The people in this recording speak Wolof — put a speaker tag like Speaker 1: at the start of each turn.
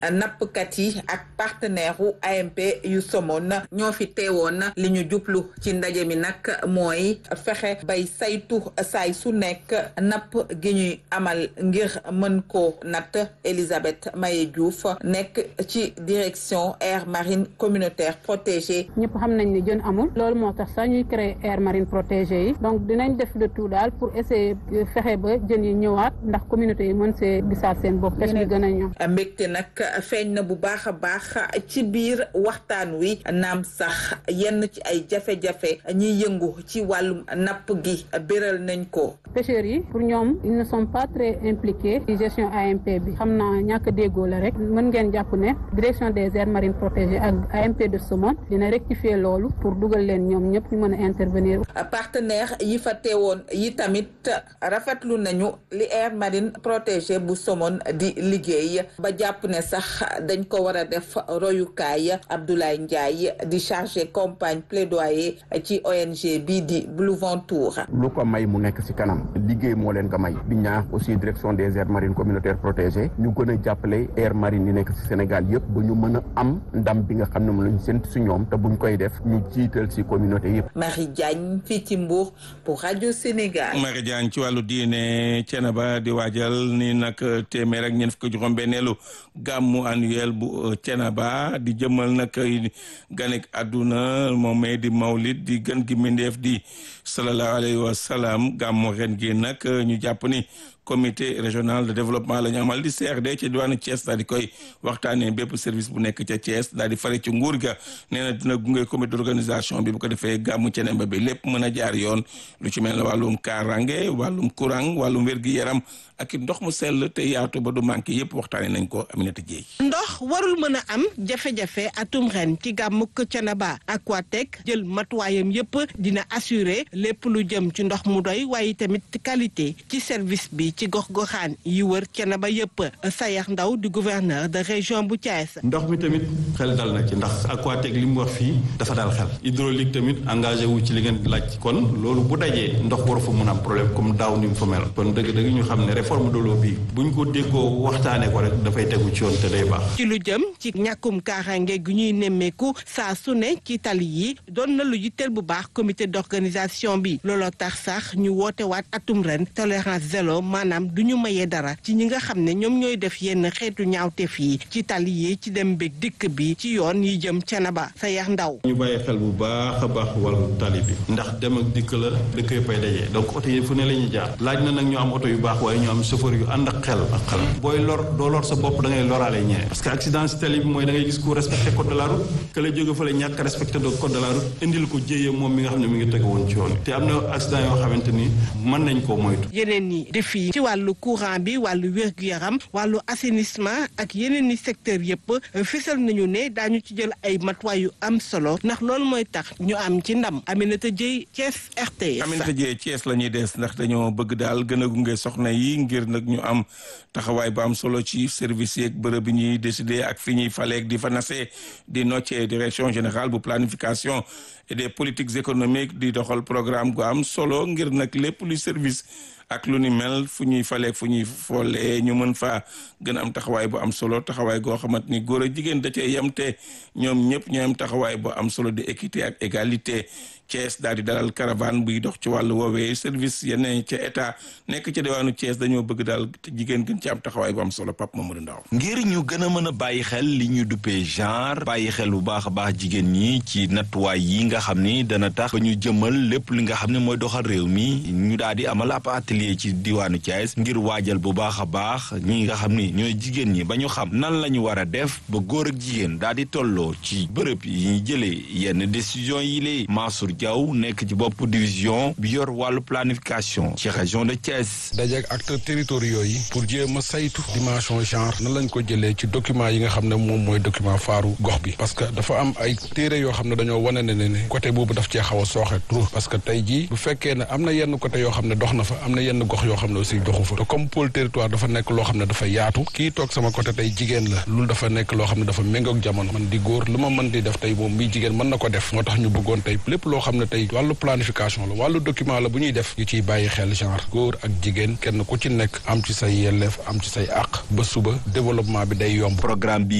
Speaker 1: nappkat yi ak partenaire u AMP yu Somone ñoo fi teewoon li ñu jublu ci ndaje mi nag mooy fexe bay saytu saay su nekk napp gi ñuy amal ngir mën ko natt Elisabeth Maye Diouf nekk ci direction aire marine communautaire protégée.
Speaker 2: ñëpp xam nañ ne jën amul loolu moo tax sax ñuy créer aire marine protégée yi donc dinañ def le tout daal pour essayer fexe ba jën yi ñëwaat ndax communauté yi mën see gisaat seen bopp pêche bi gën a ñëw.
Speaker 1: mbégte nag feeñ na bu baax a baax ci biir waxtaan wi naam sax yenn ci ay jafe-jafe ñiy yëngu ci wàllum napp gi béral nañ ko.
Speaker 2: pêcheurs yi pour ñoom ils ne sont pas très impliqués ci gestion AMP bi xam naa ñàkk a déggoo la rek mën ngeen jàpp ne direction des aires marines protégées ak AMP de Somone dina rectifier loolu pour dugal leen ñoom ñëpp ñu mën a intervenir.
Speaker 1: partenaire yi fa teewoon yi tamit rafetlu nañu li aire marine protégée bu Somone di liggéey ba jàpp ne sax dañ ko war a def royukaay Abdoulaye Ndiaye di chargé campagne plaidoyer ci ONG bii di Blue Ventour.
Speaker 3: lu ko may mu nekk ci kanam liggéey moo leen ko may di ñaax aussi direction des aires marines communautaires protégées ñu gën a jàppale aires marines yi nekk ci Sénégal yëpp ba ñu mën a am ndam bi nga xam ne moom lañu séntu ci ñoom te buñ koy def ñu jiital ci communauté yëpp.
Speaker 1: Marie Diagne fii ci Mbour pour rajo Sénégal.
Speaker 4: Marie Diagne ci wàllu diine Thiénaba di waajal ni nag téeméer ak ñeent fukk juróom-benneelu gàmmu annuel bu Thiénaba di jëmal nag ganek àdduna moom di mawlid di gën gi mbindeef di sallallahu alayhi wa sallam gàmmu ren gi nag ñu jàpp ni comité régional de développement la ñu amal di CRD ci diwaanu Thiès daal di koy waxtaanee bépp service bu nekk ca Thiès daal di fare ci nguur ga nee na dina gunge comité d'organisation bi bu ko defee gàmmu Thiénaba bi lépp mën a jaar yoon lu ci mel ne wàllum kaaraange wàllum courant wàllum wér-gi-yaram ak it ndox mu sell te yaatu ba du manqué yëpp waxtaanee nañ ko Aminata Dieye.
Speaker 5: ndox warul mën a am jafe-jafe atum ren ci gàmmuk Thiénaba Aquatec jël matuwaayam yëpp dina assurer lépp lu jëm ci ndox mu doy waaye tamit qualité ci service bi ci gox-goxaan yi wër Thiénaba yëpp Sayax Ndaw di gouverneur de région bu Thiès.
Speaker 6: ndox mi tamit xel dal na ci ndax Aquatec li mu wax fii dafa dal xel hydraulique tamit engagé wu ci li ngeen laaj kon loolu bu dajee ndox waru fa mun am problème comme daaw ni mu fa mel kon dëgg-dëgg ñu xam ne réforme de l'eau bi buñ ko déggoo waxtaanee ko rek dafay tegu ci yoon te day baax.
Speaker 5: ci lu jëm ci ñàkkum kaaraange gu ñuy nemmeeku saa su ne ci tali yi doon na lu yitteel bu baax comité d'organisation bi looloo tax sax ñu woote waat atum ren tolérance zéro maanaam du ñu mayee dara ci ñi nga xam ne ñoom ñooy def yenn xeetu ñaawteef yi ci tali yi ci dem beeg dikk bi ci yoon yi jëm Thiénaba sa yax ndaw.
Speaker 6: ñu bàyyi xel bu baax a baax wàllu tali bi ndax dem ak dikk la dëkk yëpp ay dajee donc oto yi fu ne la ñuy jaar laaj na nag ñu am oto yu baax waaye ñu am chauffeur yu ànd ak xel ak xel booy lor doo lor sa bopp da ngay loraale ñeneen parce que accident si tali bi mooy da ngay gis ku respecté code de la route que la jóge fa la ñàkk respecté do code de la route indil ko jéyee moom mi nga xam ne mi ngi teg woon ci yoon te am na accident yoo xamante ni mën nañ koo moytu
Speaker 5: yeneen ni défi ci wàllu courant bi wàllu wér-gu-yaram wàllu assainissement ak yeneen ni secteur yëpp fésal nañu ne daañu ci jël ay matuwaay yu am solo ndax loolu mooy tax ñu am ci ndam Aminata Dieye Thiès RTS.
Speaker 4: Aminata Dieye Thiès la ñuy des ndax dañoo bëgg daal gën a gunge soxna yi ngir nag ñu am taxawaay bu am solo ci service yeeg bërëb bi ñuy décider ak fi ñuy faleeg di fa nasee di noccee direction générale bu planification et des politiques économiques di doxal programme gu am solo ngir nag lépp luy service ak lu ni mel fu ñuy faleeg fu ñuy foolee ñu mën faa gën a am taxawaay bu am solo taxawaay goo xamante ni góor ak jigéen da cee yem te ñoom ñëpp ñoo am taxawaay bu am solo de équité ak égalité Thiès daal di dalal caravane buy dox ci wàllu woowee service yeneen ca état nekk ca diwaanu Thiès dañoo bëgg daal jigéen gën ci am taxawaay bu am solo Pape Mamadou Ndaw
Speaker 7: ngir ñu gën a mën a bàyyi xel li ñu duppee genre bàyyi xel bu baax a baax jigéen ñi ci nattuwaay yi nga xam ni dana tax ba ñu jëmal lépp li nga xam ne mooy doxal réew mi ñu daal di amal ab atelier ci diwaanu Thiès ngir waajal bu baax a baax ñi nga xam ni ñooy jigéen ñi ba ñu xam nan la ñu war a def ba góor ak jigéen daal di tolloo ci bërëb yi ñu jëlee yenn décision yi lay Mansour Diaw nekk ci bopp division bi yor wàllu planification ci région de Thiès.
Speaker 8: dajeeg acteurs territoriaux yi pour jéem a saytu dimension genre nan lañ ko jëlee ci document yi nga xam ne moom mooy document faaru gox bi parce que dafa am ay téere yoo xam ne dañoo wane ne ne côté boobu daf cee xaw a sooxe trop parce que tey jii bu fekkee ne am na yenn côté yoo xam ne dox na fa am na yenn gox yoo xam ne aussi doxu fa te comme pôle territoire dafa nekk loo xam ne dafa yaatu kii toog sama côté tey jigéen la loolu dafa nekk loo xam ne dafa méngoog jamono man di góor lu ma mën di def tey moom mii jigéen mën na ko def moo tax ñu bëggoon tey lépp loo xam xam ne tey wàllu planification la wàllu document la bu ñuy def ñu ciy bàyyi xel genre góor ak jigéen kenn ku ci nekk am ci say yelleef am ci say àq ba suba développement bi day yomb
Speaker 7: programme bi